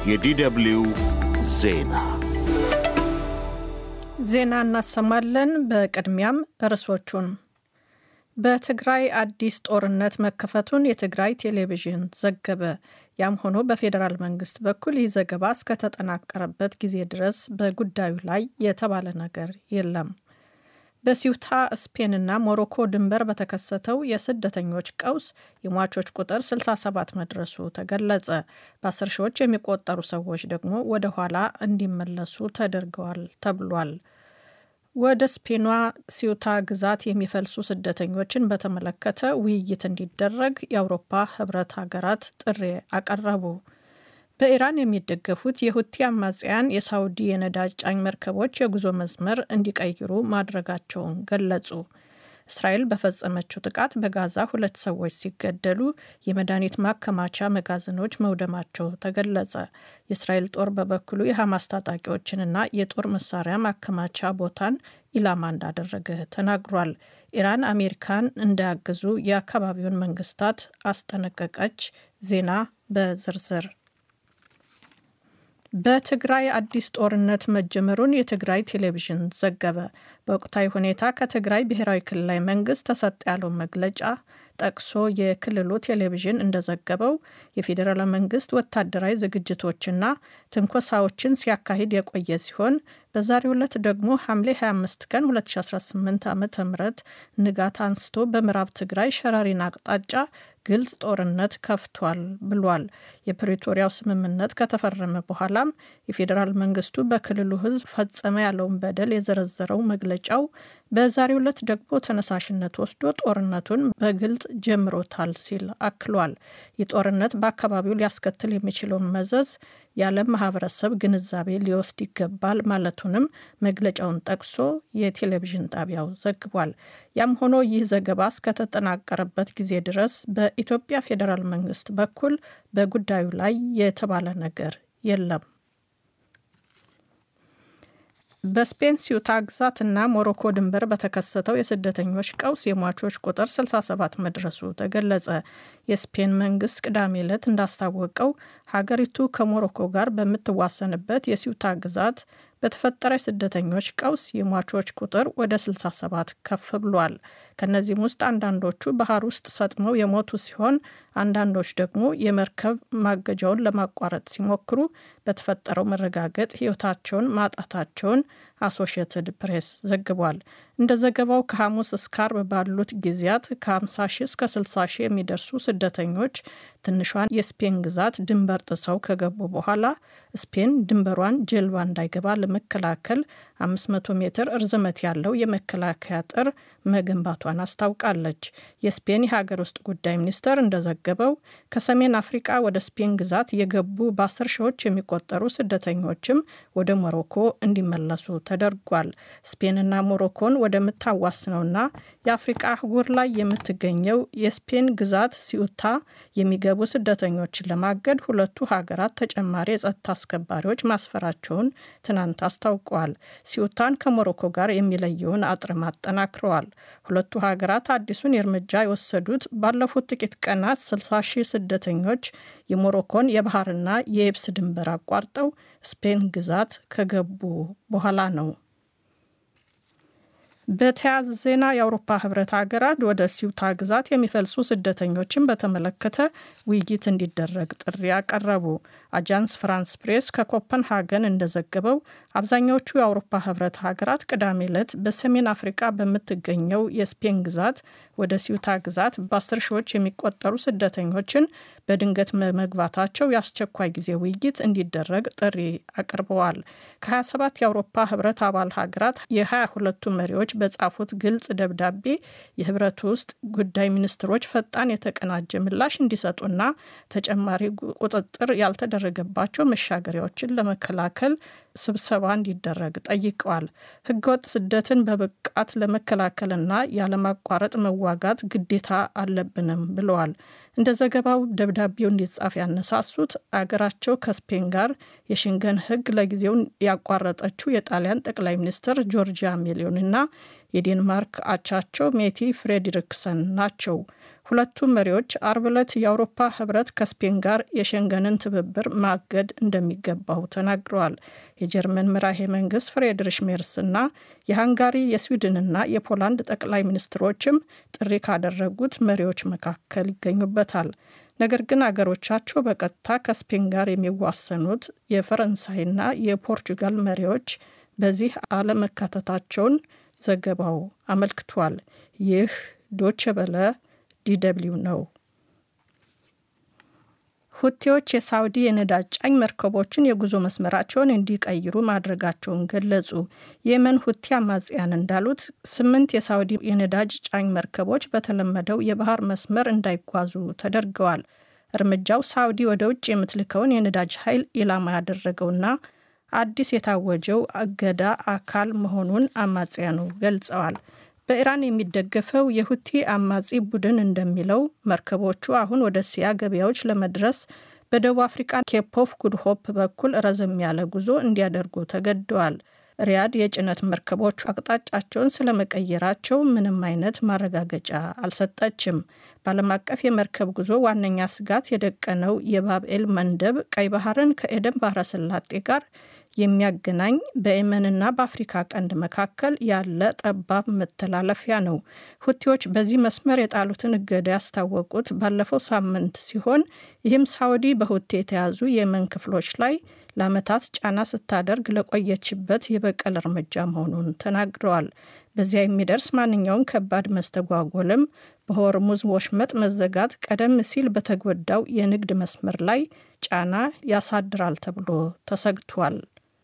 የዲደብልዩ ዜና ዜና እናሰማለን። በቅድሚያም ርዕሶቹን። በትግራይ አዲስ ጦርነት መከፈቱን የትግራይ ቴሌቪዥን ዘገበ። ያም ሆኖ በፌዴራል መንግስት በኩል ይህ ዘገባ እስከተጠናቀረበት ጊዜ ድረስ በጉዳዩ ላይ የተባለ ነገር የለም። በሲውታ ስፔንና ሞሮኮ ድንበር በተከሰተው የስደተኞች ቀውስ የሟቾች ቁጥር 67 መድረሱ ተገለጸ። በአስር ሺዎች የሚቆጠሩ ሰዎች ደግሞ ወደ ኋላ እንዲመለሱ ተደርገዋል ተብሏል። ወደ ስፔኗ ሲውታ ግዛት የሚፈልሱ ስደተኞችን በተመለከተ ውይይት እንዲደረግ የአውሮፓ ህብረት ሀገራት ጥሪ አቀረቡ። በኢራን የሚደገፉት የሁቲ አማጽያን የሳውዲ የነዳጅ ጫኝ መርከቦች የጉዞ መስመር እንዲቀይሩ ማድረጋቸውን ገለጹ። እስራኤል በፈጸመችው ጥቃት በጋዛ ሁለት ሰዎች ሲገደሉ የመድኃኒት ማከማቻ መጋዘኖች መውደማቸው ተገለጸ። የእስራኤል ጦር በበኩሉ የሐማስ ታጣቂዎችንና የጦር መሳሪያ ማከማቻ ቦታን ኢላማ እንዳደረገ ተናግሯል። ኢራን አሜሪካን እንዳያግዙ የአካባቢውን መንግስታት አስጠነቀቀች። ዜና በዝርዝር በትግራይ አዲስ ጦርነት መጀመሩን የትግራይ ቴሌቪዥን ዘገበ። በወቅታዊ ሁኔታ ከትግራይ ብሔራዊ ክልላዊ መንግስት ተሰጠ ያለውን መግለጫ ጠቅሶ የክልሉ ቴሌቪዥን እንደዘገበው የፌዴራል መንግስት ወታደራዊ ዝግጅቶችና ትንኮሳዎችን ሲያካሂድ የቆየ ሲሆን በዛሬው ዕለት ደግሞ ሐምሌ 25 ቀን 2018 ዓ ም ንጋት አንስቶ በምዕራብ ትግራይ ሸራሪን አቅጣጫ ግልጽ ጦርነት ከፍቷል ብሏል። የፕሪቶሪያው ስምምነት ከተፈረመ በኋላም የፌዴራል መንግስቱ በክልሉ ህዝብ ፈጸመ ያለውን በደል የዘረዘረው መግለጫው በዛሬው ዕለት ደግሞ ተነሳሽነት ወስዶ ጦርነቱን በግልጽ ጀምሮታል ሲል አክሏል። ይህ ጦርነት በአካባቢው ሊያስከትል የሚችለውን መዘዝ የዓለም ማህበረሰብ ግንዛቤ ሊወስድ ይገባል ማለቱንም መግለጫውን ጠቅሶ የቴሌቪዥን ጣቢያው ዘግቧል። ያም ሆኖ ይህ ዘገባ እስከተጠናቀረበት ጊዜ ድረስ በኢትዮጵያ ፌዴራል መንግስት በኩል በጉዳዩ ላይ የተባለ ነገር የለም። በስፔን ሲዩታ ግዛት እና ሞሮኮ ድንበር በተከሰተው የስደተኞች ቀውስ የሟቾች ቁጥር 67 መድረሱ ተገለጸ። የስፔን መንግስት ቅዳሜ ዕለት እንዳስታወቀው ሀገሪቱ ከሞሮኮ ጋር በምትዋሰንበት የሲዩታ ግዛት በተፈጠረ የስደተኞች ቀውስ የሟቾች ቁጥር ወደ 67 ከፍ ብሏል። ከእነዚህም ውስጥ አንዳንዶቹ ባህር ውስጥ ሰጥመው የሞቱ ሲሆን አንዳንዶች ደግሞ የመርከብ ማገጃውን ለማቋረጥ ሲሞክሩ በተፈጠረው መረጋገጥ ሕይወታቸውን ማጣታቸውን አሶሺየትድ ፕሬስ ዘግቧል። እንደ ዘገባው ከሐሙስ እስከ አርብ ባሉት ጊዜያት ከ50 ሺህ እስከ 60 ሺህ የሚደርሱ ስደተኞች ትንሿን የስፔን ግዛት ድንበር ጥሰው ከገቡ በኋላ ስፔን ድንበሯን ጀልባ እንዳይገባ ለመከላከል 500 ሜትር እርዝመት ያለው የመከላከያ ጥር መገንባቷን አስታውቃለች። የስፔን የሀገር ውስጥ ጉዳይ ሚኒስቴር እንደዘገበው ከሰሜን አፍሪቃ ወደ ስፔን ግዛት የገቡ በአስር ሺዎች የሚቆጠሩ ስደተኞችም ወደ ሞሮኮ እንዲመለሱ ተደርጓል። ስፔንና ሞሮኮን ወደምታዋስነውና የአፍሪቃ አህጉር ላይ የምትገኘው የስፔን ግዛት ሲዩታ የሚገቡ ስደተኞችን ለማገድ ሁለቱ ሀገራት ተጨማሪ የጸጥታ አስከባሪዎች ማስፈራቸውን ትናንት አስታውቀዋል። ሲዩታን ከሞሮኮ ጋር የሚለየውን አጥርም አጠናክረዋል። ሁለቱ ሀገራት አዲሱን እርምጃ የወሰዱት ባለፉት ጥቂት ቀናት 60 ሺህ ስደተኞች የሞሮኮን የባህርና የየብስ ድንበር አቋርጠው ስፔን ግዛት ከገቡ በኋላ ነው። በተያያዘ ዜና የአውሮፓ ህብረት ሀገራት ወደ ሲውታ ግዛት የሚፈልሱ ስደተኞችን በተመለከተ ውይይት እንዲደረግ ጥሪ አቀረቡ። አጃንስ ፍራንስ ፕሬስ ከኮፐንሃገን እንደዘገበው አብዛኛዎቹ የአውሮፓ ህብረት ሀገራት ቅዳሜ ዕለት በሰሜን አፍሪቃ በምትገኘው የስፔን ግዛት ወደ ሲውታ ግዛት በአስር ሺዎች የሚቆጠሩ ስደተኞችን በድንገት መግባታቸው የአስቸኳይ ጊዜ ውይይት እንዲደረግ ጥሪ አቅርበዋል። ከ27 የአውሮፓ ህብረት አባል ሀገራት የ22ቱ መሪዎች በጻፉት ግልጽ ደብዳቤ የህብረቱ ውስጥ ጉዳይ ሚኒስትሮች ፈጣን የተቀናጀ ምላሽ እንዲሰጡና ተጨማሪ ቁጥጥር ያልተደረገባቸው መሻገሪያዎችን ለመከላከል ስብሰባ እንዲደረግ ጠይቀዋል። ህገወጥ ስደትን በብቃት ለመከላከልና ያለማቋረጥ መዋጋት ግዴታ አለብንም ብለዋል። እንደ ዘገባው ደብዳቤው እንዲጻፍ ያነሳሱት አገራቸው ከስፔን ጋር የሽንገን ህግ ለጊዜው ያቋረጠችው የጣሊያን ጠቅላይ ሚኒስትር ጆርጂያ ሜሊዮንና የዴንማርክ አቻቸው ሜቲ ፍሬድሪክሰን ናቸው። ሁለቱም መሪዎች አርብ ዕለት የአውሮፓ ህብረት ከስፔን ጋር የሸንገንን ትብብር ማገድ እንደሚገባው ተናግረዋል። የጀርመን መራሄ መንግስት ፍሬድሪሽ ሜርስ እና የሃንጋሪ የስዊድንና የፖላንድ ጠቅላይ ሚኒስትሮችም ጥሪ ካደረጉት መሪዎች መካከል ይገኙበታል። ነገር ግን አገሮቻቸው በቀጥታ ከስፔን ጋር የሚዋሰኑት የፈረንሳይና የፖርቹጋል መሪዎች በዚህ አለመካተታቸውን ዘገባው አመልክቷል። ይህ ዶቼ በለ ዲደብሊው ነው። ሁቴዎች የሳውዲ የነዳጅ ጫኝ መርከቦችን የጉዞ መስመራቸውን እንዲቀይሩ ማድረጋቸውን ገለጹ። የመን ሁቲ አማጽያን እንዳሉት ስምንት የሳውዲ የነዳጅ ጫኝ መርከቦች በተለመደው የባህር መስመር እንዳይጓዙ ተደርገዋል። እርምጃው ሳውዲ ወደ ውጭ የምትልከውን የነዳጅ ኃይል ኢላማ ያደረገውና አዲስ የታወጀው እገዳ አካል መሆኑን አማጽያኑ ገልጸዋል። በኢራን የሚደገፈው የሁቲ አማጺ ቡድን እንደሚለው መርከቦቹ አሁን ወደ እስያ ገበያዎች ለመድረስ በደቡብ አፍሪካ ኬፕ ኦፍ ጉድ ሆፕ በኩል ረዘም ያለ ጉዞ እንዲያደርጉ ተገደዋል። ሪያድ የጭነት መርከቦቹ አቅጣጫቸውን ስለመቀየራቸው ምንም አይነት ማረጋገጫ አልሰጠችም። በዓለም አቀፍ የመርከብ ጉዞ ዋነኛ ስጋት የደቀነው የባብኤል መንደብ ቀይ ባህርን ከኤደን ባህረ ሰላጤ ጋር የሚያገናኝ በየመንና በአፍሪካ ቀንድ መካከል ያለ ጠባብ መተላለፊያ ነው። ሁቲዎች በዚህ መስመር የጣሉትን እገዳ ያስታወቁት ባለፈው ሳምንት ሲሆን ይህም ሳውዲ በሁቲ የተያዙ የየመን ክፍሎች ላይ ለዓመታት ጫና ስታደርግ ለቆየችበት የበቀል እርምጃ መሆኑን ተናግረዋል። በዚያ የሚደርስ ማንኛውም ከባድ መስተጓጎልም በሆርሙዝ ወሽመጥ መዘጋት ቀደም ሲል በተጎዳው የንግድ መስመር ላይ ጫና ያሳድራል ተብሎ ተሰግቷል።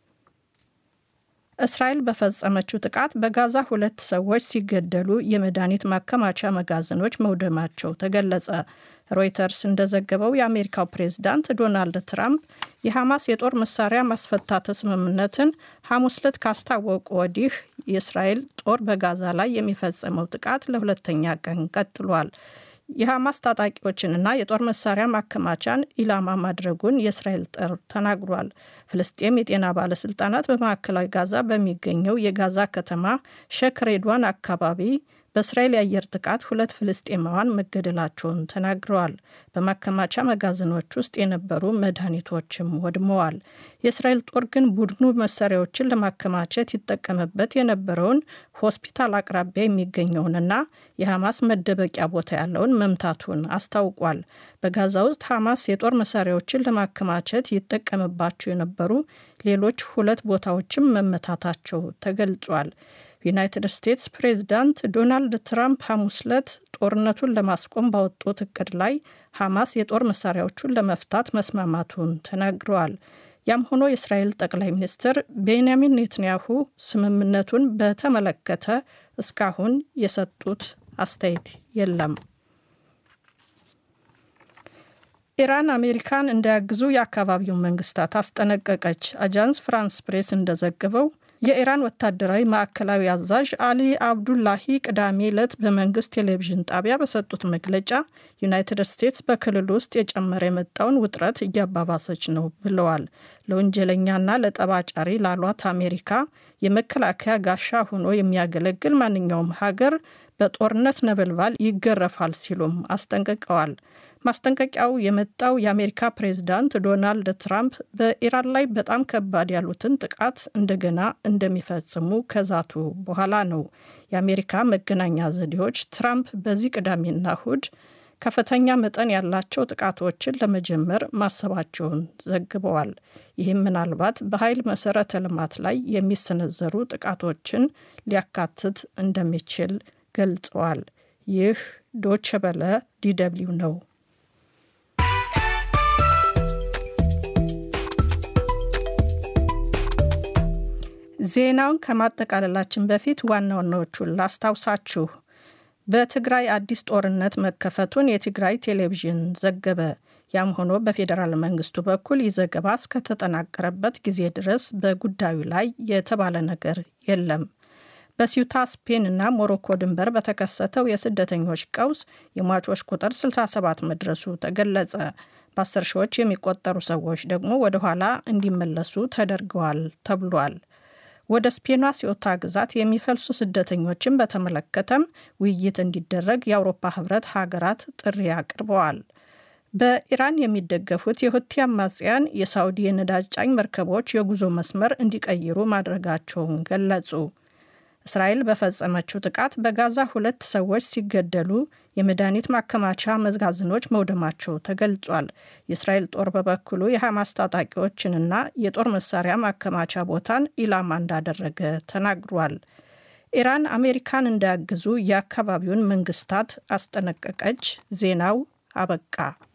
እስራኤል በፈጸመችው ጥቃት በጋዛ ሁለት ሰዎች ሲገደሉ የመድኃኒት ማከማቻ መጋዘኖች መውደማቸው ተገለጸ። ሮይተርስ እንደዘገበው የአሜሪካው ፕሬዝዳንት ዶናልድ ትራምፕ የሐማስ የጦር መሳሪያ ማስፈታት ስምምነትን ሐሙስ ዕለት ካስታወቁ ወዲህ የእስራኤል ጦር በጋዛ ላይ የሚፈጸመው ጥቃት ለሁለተኛ ቀን ቀጥሏል። የሐማስ ታጣቂዎችንና የጦር መሳሪያ ማከማቻን ኢላማ ማድረጉን የእስራኤል ጦር ተናግሯል። ፍልስጤም የጤና ባለስልጣናት በማዕከላዊ ጋዛ በሚገኘው የጋዛ ከተማ ሼክ ሬድዋን አካባቢ በእስራኤል የአየር ጥቃት ሁለት ፍልስጤማውያን መገደላቸውን ተናግረዋል። በማከማቻ መጋዘኖች ውስጥ የነበሩ መድኃኒቶችም ወድመዋል። የእስራኤል ጦር ግን ቡድኑ መሳሪያዎችን ለማከማቸት ይጠቀምበት የነበረውን ሆስፒታል አቅራቢያ የሚገኘውንና የሐማስ መደበቂያ ቦታ ያለውን መምታቱን አስታውቋል። በጋዛ ውስጥ ሐማስ የጦር መሳሪያዎችን ለማከማቸት ይጠቀምባቸው የነበሩ ሌሎች ሁለት ቦታዎችም መመታታቸው ተገልጿል። ዩናይትድ ስቴትስ ፕሬዝዳንት ዶናልድ ትራምፕ ሐሙስ ዕለት ጦርነቱን ለማስቆም ባወጡት እቅድ ላይ ሐማስ የጦር መሳሪያዎቹን ለመፍታት መስማማቱን ተናግረዋል። ያም ሆኖ የእስራኤል ጠቅላይ ሚኒስትር ቤንያሚን ኔትንያሁ ስምምነቱን በተመለከተ እስካሁን የሰጡት አስተያየት የለም። ኢራን አሜሪካን እንዳያግዙ የአካባቢውን መንግስታት አስጠነቀቀች። አጃንስ ፍራንስ ፕሬስ እንደዘገበው የኢራን ወታደራዊ ማዕከላዊ አዛዥ አሊ አብዱላሂ ቅዳሜ ዕለት በመንግስት ቴሌቪዥን ጣቢያ በሰጡት መግለጫ ዩናይትድ ስቴትስ በክልል ውስጥ የጨመረ የመጣውን ውጥረት እያባባሰች ነው ብለዋል። ለወንጀለኛና ለጠባጫሪ ላሏት አሜሪካ የመከላከያ ጋሻ ሆኖ የሚያገለግል ማንኛውም ሀገር በጦርነት ነበልባል ይገረፋል ሲሉም አስጠንቅቀዋል። ማስጠንቀቂያው የመጣው የአሜሪካ ፕሬዝዳንት ዶናልድ ትራምፕ በኢራን ላይ በጣም ከባድ ያሉትን ጥቃት እንደገና እንደሚፈጽሙ ከዛቱ በኋላ ነው። የአሜሪካ መገናኛ ዘዴዎች ትራምፕ በዚህ ቅዳሜና እሁድ ከፍተኛ መጠን ያላቸው ጥቃቶችን ለመጀመር ማሰባቸውን ዘግበዋል። ይህም ምናልባት በኃይል መሰረተ ልማት ላይ የሚሰነዘሩ ጥቃቶችን ሊያካትት እንደሚችል ገልጸዋል። ይህ ዶቸ በለ ዲደብሊው ነው። ዜናውን ከማጠቃለላችን በፊት ዋና ዋናዎቹን ላስታውሳችሁ። በትግራይ አዲስ ጦርነት መከፈቱን የትግራይ ቴሌቪዥን ዘገበ። ያም ሆኖ በፌዴራል መንግስቱ በኩል ይህ ዘገባ እስከተጠናቀረበት ጊዜ ድረስ በጉዳዩ ላይ የተባለ ነገር የለም። በሲዩታ ስፔን እና ሞሮኮ ድንበር በተከሰተው የስደተኞች ቀውስ የሟቾች ቁጥር 67 መድረሱ ተገለጸ። በአስር ሺዎች የሚቆጠሩ ሰዎች ደግሞ ወደ ኋላ እንዲመለሱ ተደርገዋል ተብሏል። ወደ ስፔኗ ሲዮታ ግዛት የሚፈልሱ ስደተኞችን በተመለከተም ውይይት እንዲደረግ የአውሮፓ ህብረት ሀገራት ጥሪ አቅርበዋል። በኢራን የሚደገፉት የሁቲ አማጽያን የሳውዲ የነዳጅ ጫኝ መርከቦች የጉዞ መስመር እንዲቀይሩ ማድረጋቸውን ገለጹ። እስራኤል በፈጸመችው ጥቃት በጋዛ ሁለት ሰዎች ሲገደሉ የመድኃኒት ማከማቻ መጋዘኖች መውደማቸው ተገልጿል። የእስራኤል ጦር በበኩሉ የሐማስ ታጣቂዎችንና የጦር መሳሪያ ማከማቻ ቦታን ኢላማ እንዳደረገ ተናግሯል። ኢራን አሜሪካን እንዳያግዙ የአካባቢውን መንግስታት አስጠነቀቀች። ዜናው አበቃ።